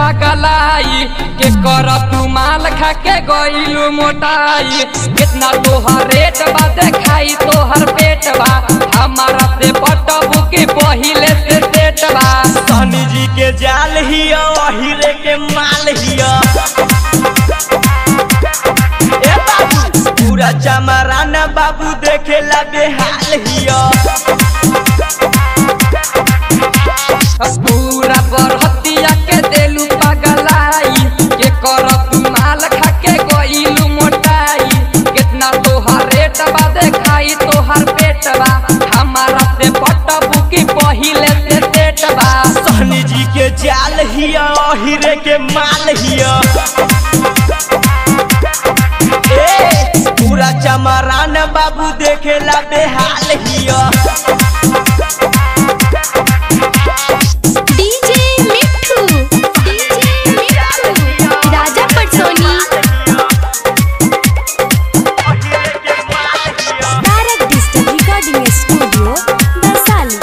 पगलाई के कर तू माल खा के गइलू मोटाई कितना तोहर रेट बा देखाई तोहर पेट बा हमारा से पटबू के पहिले से सेट बा सनी जी के जाल हिया हीरे के माल हिया ए बाबू पूरा चमराना बाबू देखेला बेहाल हिया पूरा बरहतिया के देलू पगलाई के कर तू माल खा के गइलू मोटाई कितना तोहर रेट बा देखाई तोहर पेट बा हमारा से पटबू के पहिले से सेट बा सनी जी के जाल हिया हीरे के माल हिया ए पूरा चमराना बाबू देखेला बेहाल हिया डीजे मिठू DJ Mithu Raja Patsoni Tarak digital recording studio Vaishali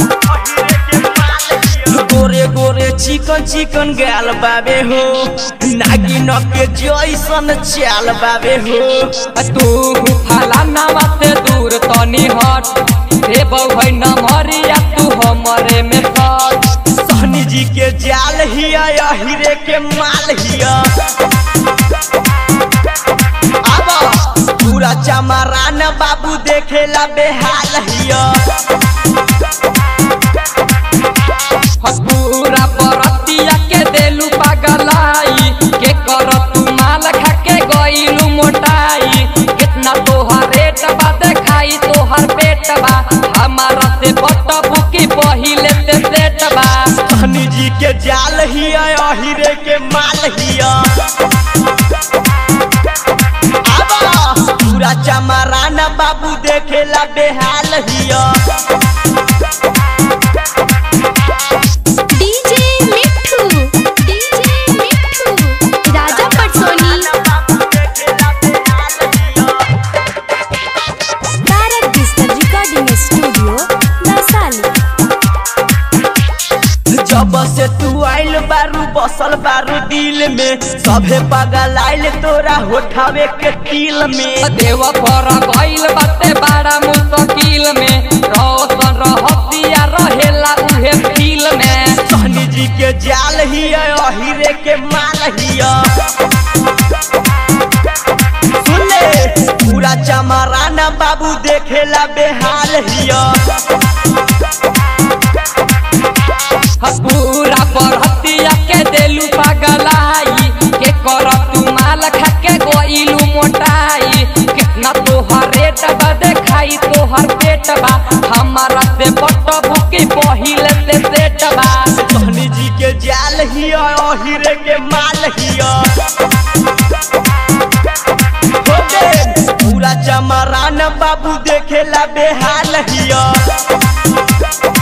गोरे गोरे चिकन चिकन गाल बाबे हो नागिन के जैसन चाल बाबे हो तू फलाना से दूर तनी हट रे बहु न मरिया तू हमरे में सट सनी जी के जाल हिया या हीरे के माल हिया आबा पूरा चमरान बाबू देखेला बेहाल हिया पूरा बरतिया के देलू पगलाई के कर तू माल खा के गइलू मोटाई कितना तोहर रेट बा देखाई तोहर पेट बा हमारा से बटबू की पहिले से सेट बा सनी जी के जाल हिया या हीरे के माल हिया आबा पूरा चमरान बाबू देखेला बेहाल हिया डीजे मिठू DJ Mithu Raja Patsoni Tarak digital recording studio Vaishali जब से तू आइल बारू बसल बारू दिल में सभे पागल आइल तोरा होठावे के तिल में देव पर गइल बाते बड़ा मुश्किल में रोशन रहतिया रहेला उहे फील में सनी जी के जाल हिया हीरे के माल हिया सुन ले पूरा चमराना बाबू देखेला बेहाल हिया पूरा परहतिया के देलू पगलाई के कर तू माल खा के गइलू मोटाई कितना तोहर रेट बा देखाई तोहर पेट बा हमारा से बटबू के पहिले से सेट बा सनी जी के जाल हिया हीरे के माल हिया हो गे, पूरा चमरान बाबू देखेला बेहाल हिया